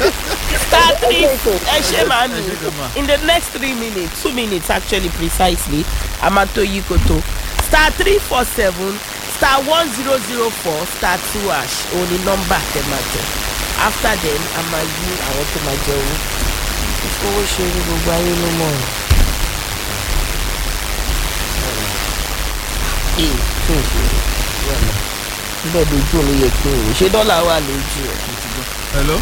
star three ẹ ṣe màámi Ẹ ṣé gan ma. in the next three minutes two minutes actually precisely a máa tó yí koto star three four seven star one zero zero four star two hash òun ni nọ́mbà tẹ máa jẹ after then a máa yí àwọn tó máa jẹ owó owó ṣe ní gbogbo ayé ló mọ̀ ọ́. ee kí n ṣe bẹ́ẹ̀ dojú òun ló yẹ kí n wò ṣé dọ́là wà lójú ẹ̀. hello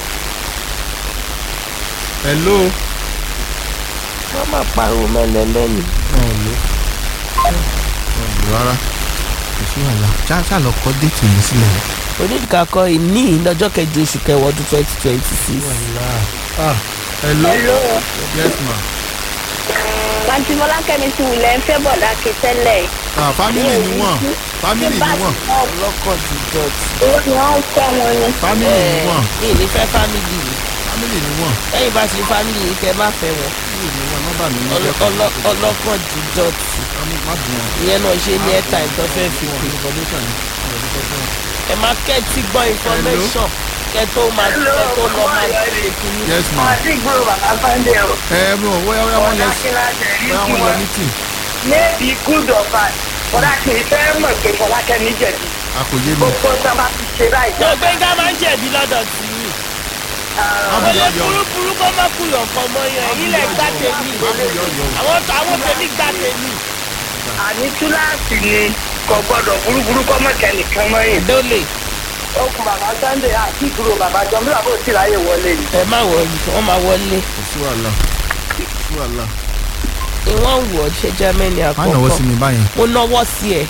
hello. wọ́n máa pariwo mẹ́lẹ́ lẹ́nu. ọ̀lọ́ ọ̀lọ́ rárá kò sí wàhálà ṣá ṣá lọ kọ́ déètì mi sílẹ̀. onídìkakọ ìní lọ́jọ́ kẹjọ oṣù kẹwàá ọdún twenty twenty six. wàhálà ah hello Hello. yes ma Àǹtí Mọ́lákẹ́mi ti wulẹ̀ ń fẹ́ bọ̀dá kí tẹ́lẹ̀. ah family ni wọ́n family ni wọ́n ọlọ́kọ̀ ti dọ̀tí. Owó ni wọ́n ń fẹ́ wọn ni. family ni wọ́n ní ìní fẹ́ fámìlì yìí family ni wọ́n lẹ́yìn bá ṣe fámìlì yìí kẹ́ má fẹ́ wọn. family ni wọ́n nọ́mbà mi ní Ọlọ́- jẹ́ ọlọ́- ọlọ́kọ̀ ti dọ̀tí. má dùn wọn. ìyẹn náà ṣe ní airtime tó fẹ́ fi pè. information ni ọ̀rọ̀ ti sọ fún wọn. ẹ máa kẹ́tí gbọ́ information kẹ́ tó máa kẹ́ tó lọ máa ṣe kìíní. yes ma Àti ìgboro bàbá Fáńdé o. ẹ mo wẹ́ẹ́ wẹ́ẹ́ wọ́n lẹ Kíláàsì rí wẹ́ẹ́ kí wọ́n lọ wọ́n. meeting Maybe good or bad. Bọ̀dá kì í fẹ́ mọ̀ pé Fọlákẹ́mi jẹ̀bi. àkòyé mi Gbogbo tó bá ti ṣe báyìí. tó gbẹ́ngà máa ń jẹ̀bi lọ́dọ̀ tì yín. Má bù Olè yọ̀ yọ̀. burúburú kó má kú yọ̀kan mọ́ yẹn ilẹ̀ gbá tèmi. má bù yọ̀ yọ̀. àwọn àwọn tèmi gbá tèmi. Àní kíláàsì ni kò gbọ́dọ̀ burúburú kọ́ mọ̀kẹ́ nìkan mọ́ yìí. dólè Okùn bàbá Sunday àti ìgboro bàbá Jọ bí bàbá ò tí ráyè wọlé ni. ẹ má wọlé wọ́n máa wọlé. kò sí wàhálà kò sí wàhálà. ìwọ̀n wọ̀ ṣe germany má náwó sí àkọ́kọ́ mi báyẹn. mo náwó sí ẹ.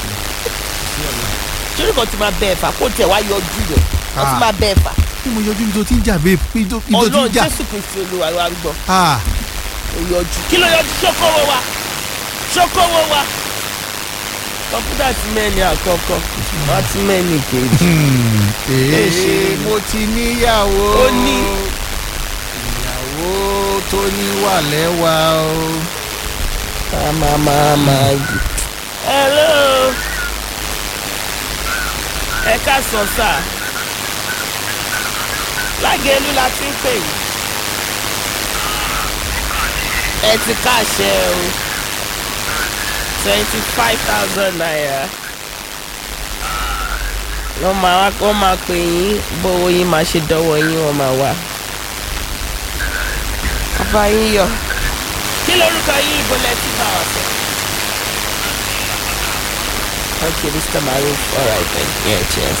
ṣé nǹkan ti máa bẹ ẹ̀fà kó tiẹ̀ wá yọjú rẹ̀ wọ́n ti Ah. máa bẹ ẹ̀fà. bí mo yọjú ní tó ti ń jà babe bí tó bí tó ti ọlọ́run ń jà. jésù kristu olúwa wa ń gbọ́ ah ó yọjú kí ló yọjú ṣókòwò wa ṣókòwò wa. kọ̀mpútà ti mẹ́ni àkọ́kọ́ wọ́n ti mẹ́ni kejì. hmm, ṣe ee mo ti níyàwó. Ó ní. ìyàwó tó níwà lẹ́wà o. máa máa máa yìí. hello ẹ ká sọ sáà lágẹ̀ẹ́lú la ti ń pè yín ẹ ti káṣẹ o twenty five thousand naira wọ́n máa wá wọ́n máa pè yín bówó yín máa ṣe dọ́wọ́ yín wọ́n máa wá. bàbá yín yọ kí lorúkọ yín ibo lẹ ti bá wa sọ. okay mr maruf alright then yeah cheers.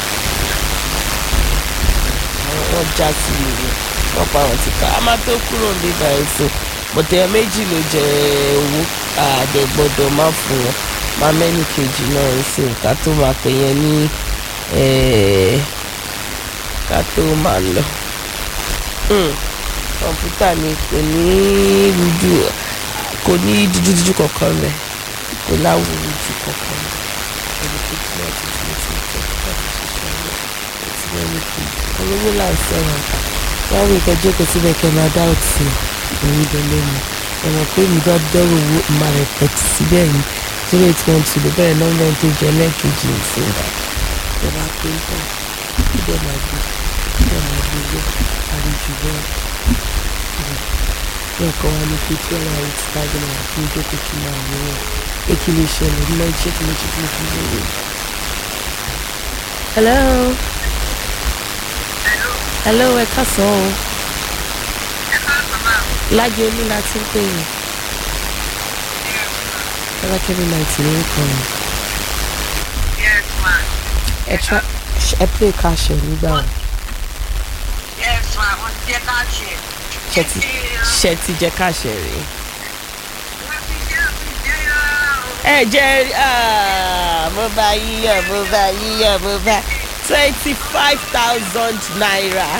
wọ́n já sí ìlú wọ́n pa àwọn ti ká a máa tó kúrò ní báyìí sí bọ̀tẹ́ méjì ló jẹ owó àdẹ gbọ́dọ̀ má fún wọn máa mẹ́ni kejì náà ń sìn ká tó máa pè yẹn ní eh, ká tó máa lọ. Hmm kọ̀ǹpútà mi kò ní rújú kò ní dúdúdúdú kankan rẹ̀ kò láwù rújú kankan rẹ̀ ẹni tó ti láti fi ti jẹ́ láti ṣiṣẹ́ rẹ̀ àti lẹ́nu kù olówó là ń sọ̀rọ̀ báwo ìkẹ́ jókòó síbẹ̀ kẹ́ máa dá òtí òun délé mi ẹ̀rọ pé mi bá dọ́rọ̀ owó máa rẹ̀ pẹ̀tì síbẹ̀ ni zero eight one two ló bẹ̀rẹ̀ nọ́mbà tó jẹ́ lẹ́ẹ̀kejì ìsinmi ẹ̀ bá pé ń tàn ó dẹ̀ máa gbé ó dẹ̀ máa gbé gbé àlejò bẹ́ẹ̀ nǹkan wa ní pé tí ọ̀rọ̀ àwọn ti ta gbọ́dọ̀ wà fún ìjókòó kí máa wọ ọ́ pé kí lè ṣẹlẹ̀ ní náà ṣé kí lè ṣe kí lè fi lè wò. hello hello ẹ káàsán o lájẹ olú la ti ń pè yín ọlọ́kẹ́mi náìtì ní nǹkan rẹ̀ Yes, ma. ẹ tra ẹ play cash ẹ nígbà wo Yes, ma. Mo ti jẹ́ ká ṣe. ṣe ti ṣe ti jẹ cash ẹ rèé. Mo ti jẹ́ mo ti jẹ́ yàrá o. ẹ jẹ́ ah, mo bá yíyọ mo bá yíyọ mo bá twenty five thousand naira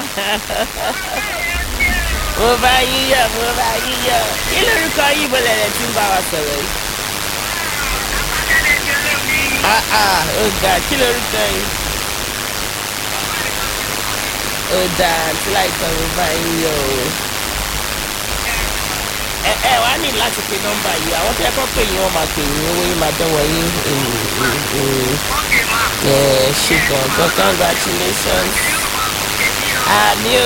mo bá yíyọ mo bá yíyọ kí lórúkọ yìí mo lẹ̀lẹ̀ tí ń bá wa sọ̀rọ̀ yìí. Ah, ah, ó ga kí lórúkọ yìí. ó dáa tí láìpẹ́ mo bá yíyọ o ẹ ẹ wá ní láti pe nọ́mbà yìí àwọn tí ẹ kọ́ pé yín wọ́n máa pè yín owó yín máa dánwọ́ yín Okay, ma. ẹ ṣe gan gan congratulations àmì o